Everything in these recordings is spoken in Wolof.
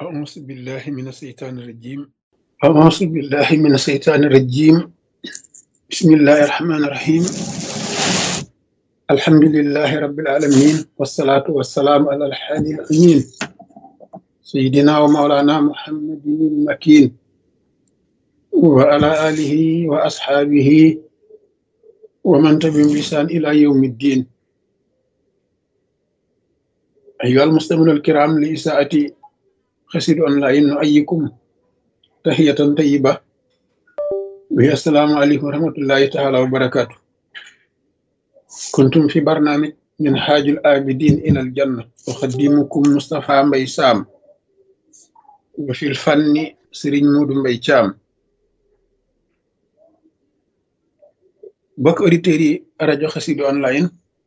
أعوذ بالله من الشيطان الرجيم أعوذ بالله من الشيطان الرجيم بسم الله الرحمن الرحيم الحمد لله رب العالمين والصلاة والسلام على الحادي الأمين سيدنا ومولانا محمد المكين وعلى آله وأصحابه ومن تبعهم بإحسان إلى يوم الدين أيها المستمعون الكرام لإساءة خسر أونلاين نؤيكم تحية طيبة وهي السلام عليكم ورحمة الله تعالى وبركاته كنتم في برنامج من حاج الآبدين إلى الجنة أخدمكم مصطفى مبي سام وفي الفن سرين مود مبي شام bokk auditeurs yi rajo Xassida online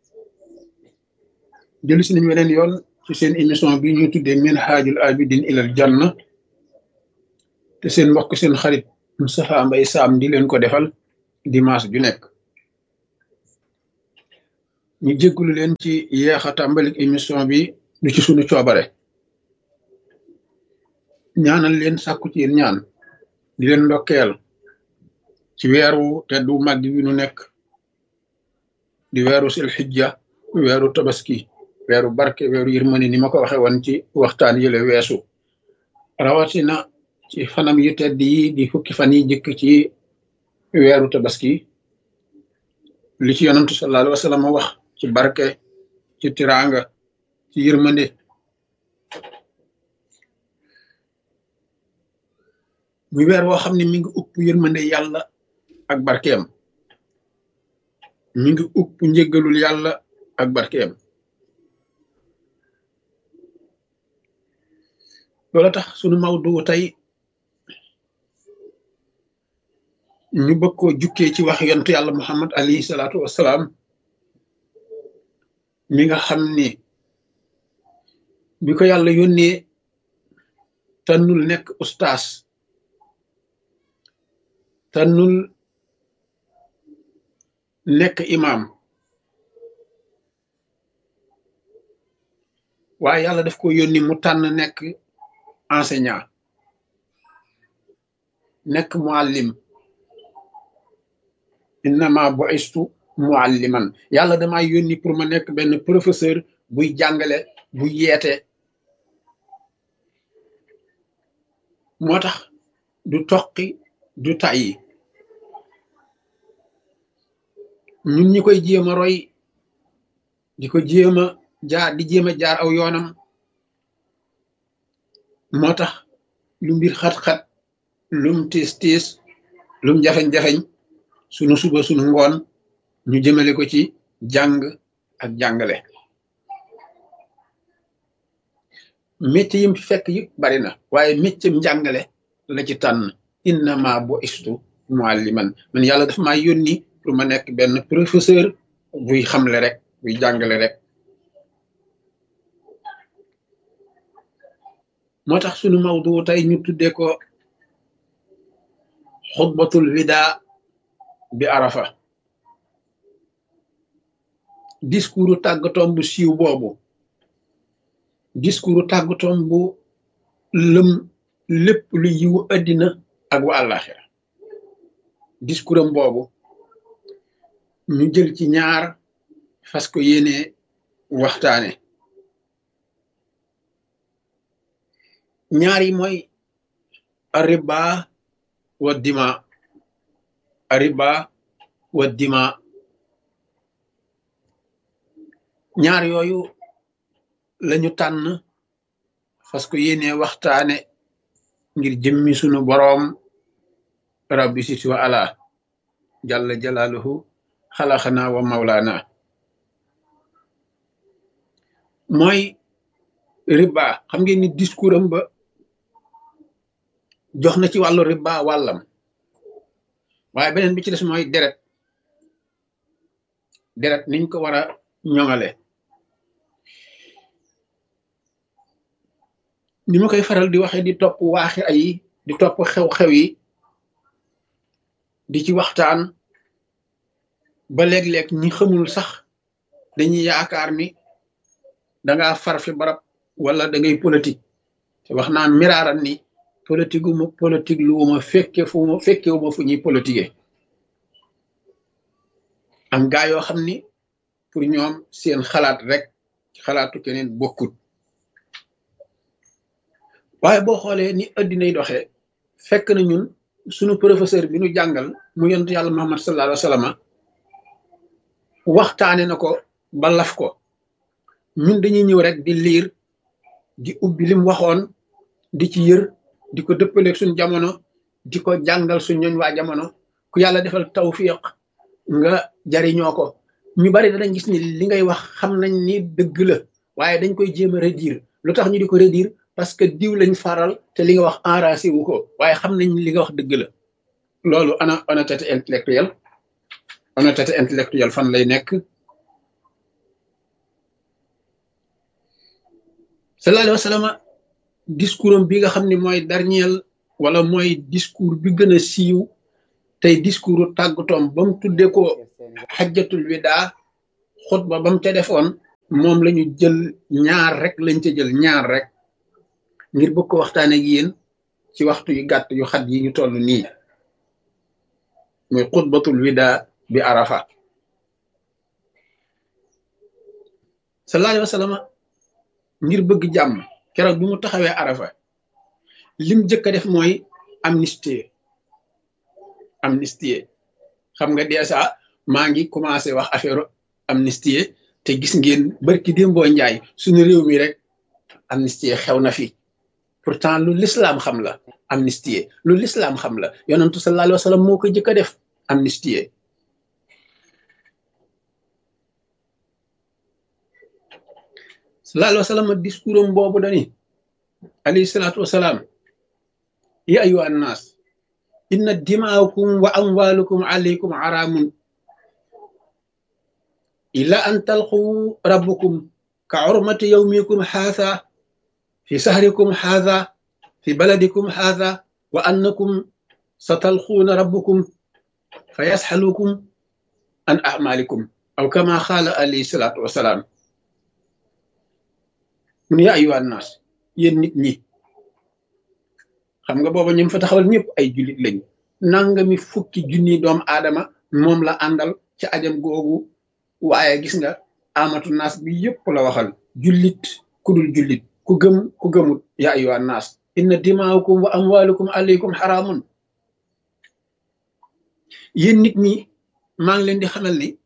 jëlu si nañu weneen yoon ci seen émission bi ñuy tuddee min haajul abidin ilal janna te seen mbokk seen xarit Moustapha Mbaye Sam di leen ko defal dimanche ju nekk ñu jéggulu leen ci yeex a tàmbalik émission bi du ci sunu coobare ñaanal leen sàkku ci yéen ñaan di leen ndokkeel ci weeru teddu màgg wi nu nekk di weeru sil xijja weeru tabaski weeru barke weeru yërmande ni ma ko waxe woon ci waxtaan yële weesu rawatina ci fanam yu tedd yi di fukki fan yi jëkk ci weeru tabaski li ci yonantu sallallahu alayhi wa sallam wax ci barke ci tiraanga ci yërmande muy weer woo xam ne mi ngi upp yërmande yàlla ak barkeem mi ngi upp njëggalul yàlla ak barkeem loola tax sunu mawdu tey ñu bëgg koo jukkee ci wax yontu yàlla muhammad alayhi salaatu wassalaam mi nga xam ni bi ko yàlla yónnee tànnul nekk ustaas tànnul nekk imam waaye yàlla daf ko yónni mu tànn nekk enseignant nekk muallim innama bu'istu mualliman yàlla dama yónni pour ma nekk benn professeur buy jàngale buy yeete moo tax du toqi du tàyyi ñun ñi koy jéem a roy di ko jéem a jaar di jéem a jaar aw yoonam moo tax lu mbir xat-xat lum tiis tiis lum jafeñ-jafeñ sunu suba sunu ngoon ñu jëmale ko ci jàng ak jàngale métier yim fi fekk yëpp bari na waaye métier njàngale la ci tànn innama bo istu mualliman man yàlla dafa maa yónni pour ma nekk benn professeur buy xamle rek buy jàngale rek moo tax sunu mawdu tey ñu tuddee ko xutbatul wida bi arafa discours tàggatoom bu siiw boobu discours tàggatoom bu lëm lépp lu yiwu addina ak wa àllaaxira discours am boobu ñu jël ci ñaar fas ko yéene waxtaane ñaar yi mooy ariba wa dima ariba wa dima ñaar yooyu lañu tànn fas ko yéene waxtaane ngir jëmmi sunu boroom rabbi siti wa ala jalla jalaaluhu xalaxana wa mawlaana mooy riba xam ngeen ni discours am ba jox na ci wàllu riba wàllam waaye beneen bi ci des mooy deret deret niñ ko war a ñoŋale ni ma koy faral di waxe di topp waaxi ay di topp xew-xew yi di ci waxtaan ba léeg-léeg ñi xamul sax dañuy yaakaar ni danga far fi barab wala da ngay politique te wax naa miraaran ni politique wu ma politique lu ma fekke fu ma fekke wu ma fu ñuy politique am gaa yoo xam ni pour ñoom seen xalaat rek xalaatu keneen bokkut waaye boo xoolee ni addinay doxee fekk na ñun sunu professeur bi nu jàngal mu yonent yàlla Muhammad sallallahu alayhi wa sallam waxtaane na ko ba laf ko ñun dañuy ñëw rek di liir di ubbi lim waxoon di ci yër di ko dëppaleeg suñ jamono di ko jàngal suñ ñooñ waa jamono ku yàlla defal tawfiq nga jariñoo ko ñu bari danañ gis ni li ngay wax xam nañ ni dëgg la waaye dañ koy jéem a redire lu tax ñu di ko redire parce que diw lañ faral te li nga wax enracé wu ko waaye xam nañ li nga wax dëgg la loolu ana honnêteté intellectuelle honnêteté intellectuelle fan lay nekk sallallahu alayhi wa sallam discours am bi nga xam ne mooy dernier wala mooy discours bi gën a siiw tey discours tàggatoom ba mu tuddee ko xajjatul widaa xutba ba mu ca defoon moom la ñu jël ñaar rek lañ ca jël ñaar rek ngir bëgg ko waxtaane ak yéen ci waxtu yu gàtt yu xat yi ñu toll nii muy xutbatul widaa bi arafa sallallahu alayhi wa sallam ngir bëgg jàmm keroog bi mu taxawee arafa lim jëkk a def mooy amnistie amnistie xam nga dèjà maa ngi commencé wax affaire amnistie te gis ngeen barki démboo njaay suñu réew mi rek amnistie xew na fi pourtant lu lislaam xam la amnistie lu lislaam xam la yonentu sallallahu alayhi wa sallam moo ko jëkk a def amnistie sallallahu alayhi wa sallam discours am boobu dani alayhi salaatu wasalaam ya ayuha annaas inna dimaakum wa amwalukum alaykum haramun illa an talqu rabbukum ka urmati yawmikum haadha fi sahrikum haadha fi baladikum haadha wa annakum satalquuna rabbukum fa yasxalukum an amalikum aw kama qaala alayhi salaatu wasalaam mun yaa ayuha annaas yéen nit ñi xam nga booba ñun fa taxawal ñëpp ay jullit lañ nangami fukki junni doomu aadama moom la àndal ci ajam googu waaye gis nga amatu naas bi yëpp la waxal jullit ku dul jullit ku gëm ku gëmut yaa ayuha naas inna dimaakum wa amwalukum alaykum xaraamun yéen nit ñi maa ngi leen di xamal ni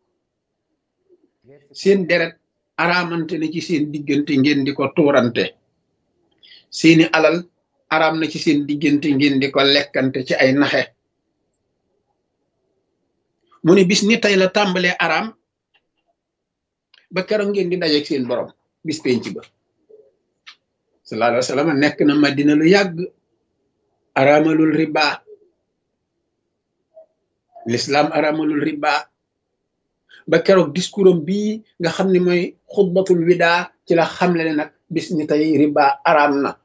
seen deret araamante na ci seen diggante ngeen di ko tuurante seeni alal araam na ci seen diggante ngeen di ko lekkante ci ay naxe mu ne bis ni tey la tàmbalee araam ba keroog ngeen di dajeeg seen borom bis penc ba sallallahu alayhi wa sallam nekk na madina lu yàgg araamalul riba l'islam araamalul riba ba keroog discours am bii nga xam ne mooy xutbatul widaa ci la xamle ne nag bis ni tey riba araam na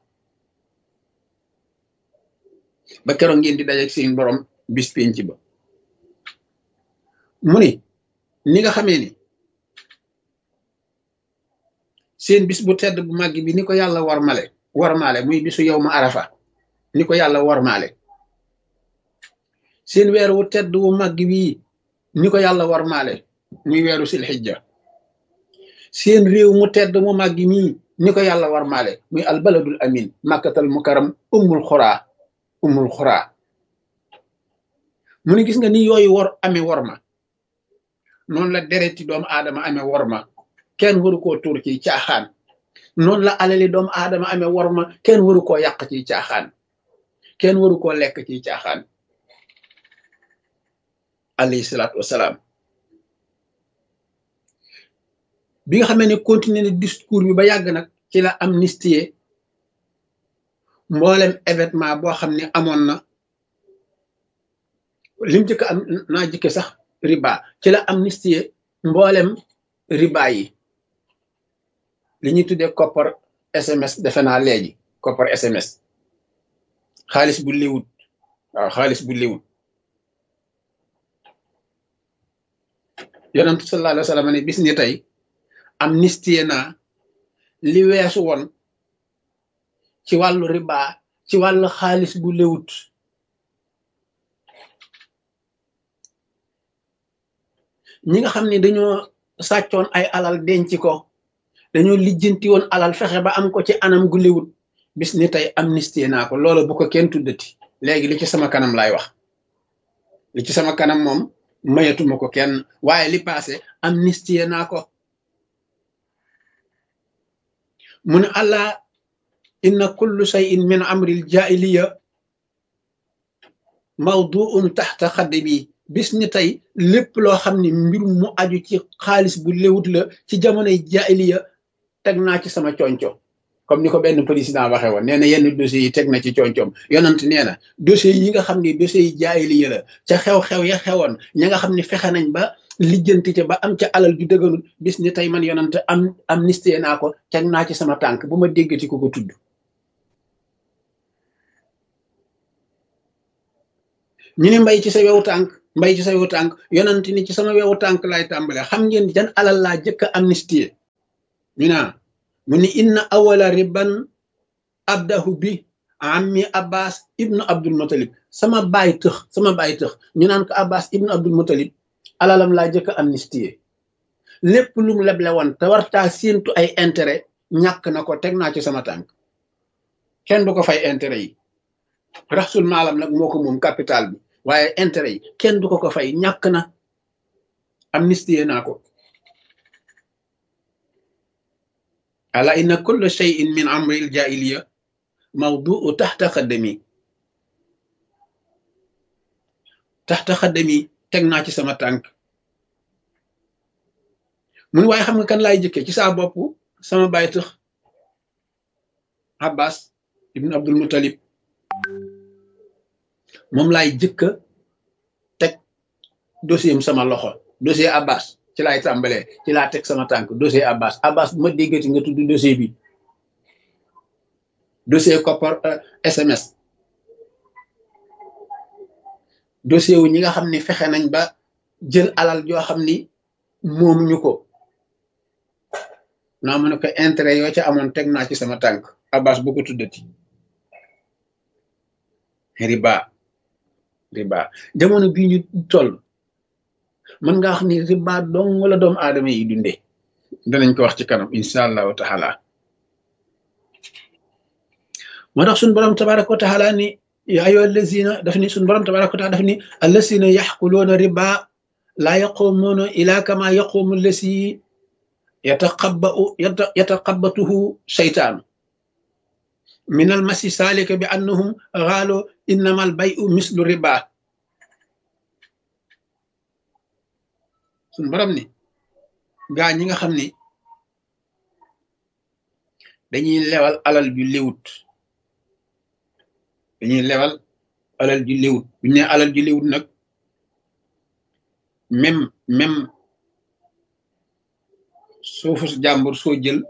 ba keroog ngeen di dajeeg seen borom bis penc ba mu ni ni nga xamee ni seen bis bu tedd bu màgg bi ni ko yàlla warmale warmaale muy bisu yow ma arafa ni ko yàlla warmaale seen weer wu tedd wu màgg bii ni ko yàlla warmaale muy weeru silxijja seen réew mu tedd mu màgg mii ni ko yàlla warmaale muy albaladul amin màkkatal mukaram ummul xuraa ummul xuraa mu ni gis nga ni yooyu war amee worma noonu la dereti doomu aadama amee worma kenn waru koo tuur ci caaxaan noonu la alali doomu aadama amee worma kenn waru koo yàq ci caaxaan kenn waru koo lekk ci caaxaan alayhi salaatu wasalaam bi nga xamee ne continuer ne discours bi ba yàgg nag ci la amnistie mboolem événement boo xam ne amoon na lim jëkk am naa jëkke sax riba ci la amnistie mboolem riba yi li ñuy tuddee koppar SMS defe naa léegi koppar SMS xaalis bu liwut waaw xaalis bu liwut yonentu sallallahu alayhi wa sallam ne bis ni tey amnistie naa li weesu woon ci wàllu riba ci wàllu xaalis bu lewut ñi nga xam ne dañoo sàccoon ay alal denc ko dañoo lijjanti woon alal fexe ba am ko ci anam gu lewut bis ni tey amnistie naa ko loola bu ko kenn tuddati léegi li ci sama kanam laay wax li ci sama kanam moom mayatuma ko kenn waaye li passé amnistie naa ko mu ne allah inna kullu shay'in min amril jaahiliya mawduun taxta xaddi bi bis ni tey lépp loo xam ne mbir mu aju ci xaalis bu léwut la ci jamonoy jaahiliya teg naa ci sama conco comme ni ko benn président waxee woon nee na yenn dossiers yi teg na ci concoom yonant nee na dossiers yi nga xam ne dossiers yi jaahiliya la ca xew-xew ya xewoon ña nga xam ne fexe nañ ba lijjanti ca ba am ca alal ju dëgganul bis ni tey man yonant am amnistie naa ko teg naa ci sama tànk bu ma déggati ko ko tudd ñu ni mbay ci sa wewu tànk mbay ci sa wewu tànk yonant ni ci sama wewu tànk laay tàmbale xam ngeen jan alal laa jëkk a amnistie ñu naa mu ni inna awala riban abdahu bi ammi abbas ibnu abdul mutalib sama baay tëx sama baay tëx ñu naan ko abbas ibnu abdul mutalib alalam laa jëkk a amnistie lépp lu mu leble woon te wartaa séentu ay intérêt ñàkk na ko teg naa ci sama tànk kenn du ko fay intérêt yi raxsul maalam nag moo ko moom capital bi waaye intérêt yi kenn du ko ko fay ñàkk na amnistie naa ko ala inna kulla shay'in min amri al jahiliya mawduu taxta xaddami taxta xaddami teg naa ci sama tànk mun waaye xam nga kan laay jëkkee ci saa bopp sama baay tëx abbas ibn abdul muttalib moom laay jëkka teg dossier am sama loxo dossier abbas ci laay tàmbalee ci laa teg sama tànk dossier abbas abbas bu ma déggati nga tudd dossier bi dossier koppar sms dossier wu ñi nga xam ni fexe nañ ba jël alal joo xam ni moom ñu ko naa mu ne ko intérêt yoo ca amoon teg naa ci sama tànk abbas bu ko tuddati riba riba jamono bii ñu toll mën nga wax ni riba dong wala doomu aadama yi dundee danañ ko wax ci kanam incha allahu taala moo tax suñ borom tabaraka wa taala ni yaa ayyuha allazina daf ni suñ borom tabaraka wa taala daf ni allazina yaxkuluuna riba laa yaqumuuna ila kama yaqumu allasi yataqabbau yataqabbatuhu shaytaanu min almasi saalika bi annahum xaalu innama albayu mislu riba suñ borom ni gaa ñi nga xam ni dañuy lewal alal ju léwut dañuy lewal alal ju léwut buñu ne alal ju léwut nag même même suufu jàmbur soo jël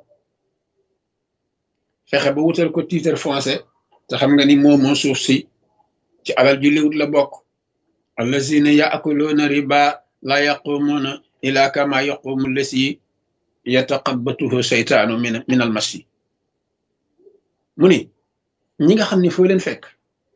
fexe ba wutal ko titre foncier te xam nga ni moomoo suuf si ci alal ju léwut la bokk allazina yaakuluuna riba la yaqumuuna ila kama yaqumu lasi yataqabbatuhu seytaanu min min al masi mu ni ñi nga xam ne foo leen fekk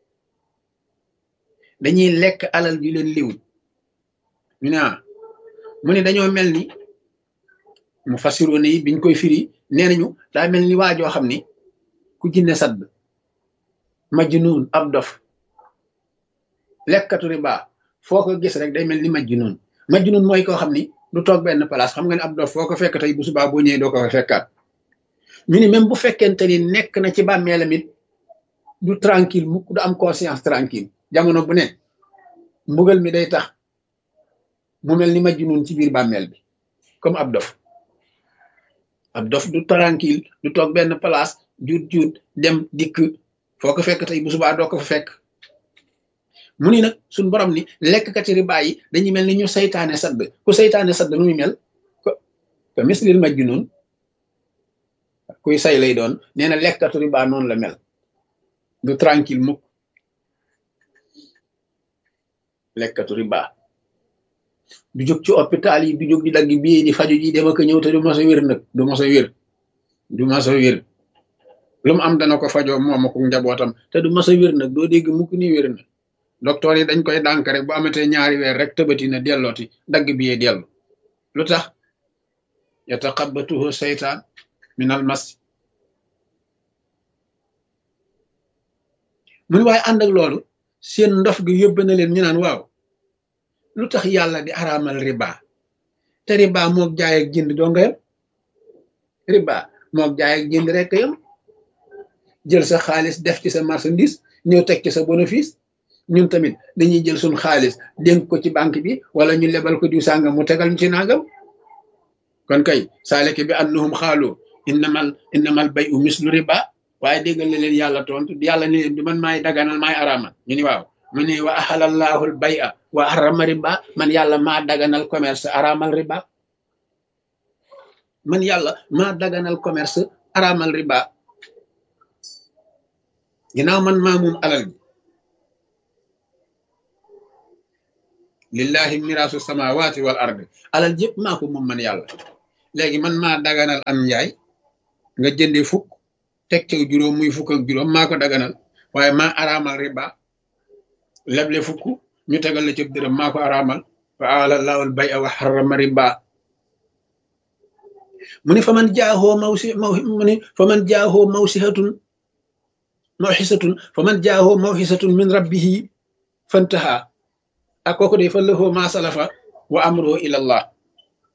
dañuy lekk alal ju leen liwut ñu ne mu ni dañoo mel ni mu fasiroone yi biñ koy firi nee nañu daa mel ni waajoo xam ni ku jinne sadd majnuun ab dof lekkatu riba foo ko gis rek day mel ni majnuun majnuun mooy koo xam ni du toog benn place xam nga ne ab dof foo ko fekk tey bu subaa boo ñëwee doo ko fa fekkaat ñu ni même bu fekkente ni nekk na ci bàmmeelam it du tranquille mukk du am conscience tranquille jamono bu ne mbugal mi day tax mu mel ni majnuun ci biir bàmmeel bi comme ab dof ab dof du tranquille du toog benn place juut juut dem dikk foo ko fekk tey bu subaa doo ko fa fekk mu ni nag suñ borom ni lekkkati riba yi dañuy mel ni ñu saytaane sadd ku saytaane sadd nu muy mel ko ko mislil majnun kuy say lay doon nee na lekkatu riba noonu la mel du tranquille mukk lekkatu riba du jóg ci hôpital yi du jóg di dagg bii di faju ji dem ak ñëw te du mos a wér nag du mos a wér du mos a wér lu mu am dana ko fajoo moom ak njabootam te du mas a wér nag doo dégg mukk ni wér na docteur yi dañ koy dànk rek bu amatee ñaari weer rek tëbati na dellooti dagg bi yee dellu lu tax yataqabbatuhu seytaan min al mas mu ni waaye ànd ak loolu seen ndof gi yóbbe na leen ñu naan waaw lu tax yàlla di araamal riba te riba moog jaay ak jënd doo nga yam riba moog jaay ak jënd rek yam jël sa xaalis def ci sa marchandise ñëw teg ci sa bénéfice ñun tamit dañuy jël suñ xaalis dénk ko ci banque bi wala ñu lebal ko diw sàngam mu tegal ñu ci nangam kon kay saaleke bi annahum xaalu innamal innamal bay u mislu riba waaye déggal na leen yàlla tontu yàlla ne leen du man maay daganal maay araamal ñu ni waaw mu ne wa ahalallahu al bay a wa harrama riba man yàlla maa daganal commerce araamal riba man yàlla maa daganal commerce araamal riba ginnaaw man maa moom alal bi lillahi miraasu samawati wal ardi alal jëpp maa ko moom man yàlla léegi man maa daganal am njaay nga jënde fukk teg ca juróom muy fukk ak juróom maa ko daganal waaye maa araamal riba leble fukk ñu tegal la ca dërëm maa ko araamal wa alallahu al bay a wa harrama riba mu ni fa man jaahoo mawsi maw mu ni fa man jaahoo mawsihatun mawxisatun fa man jaahoo mawxisatun min rabbihi fantaha ak kooku de fa lahu ma salafa wa amruhu ila allah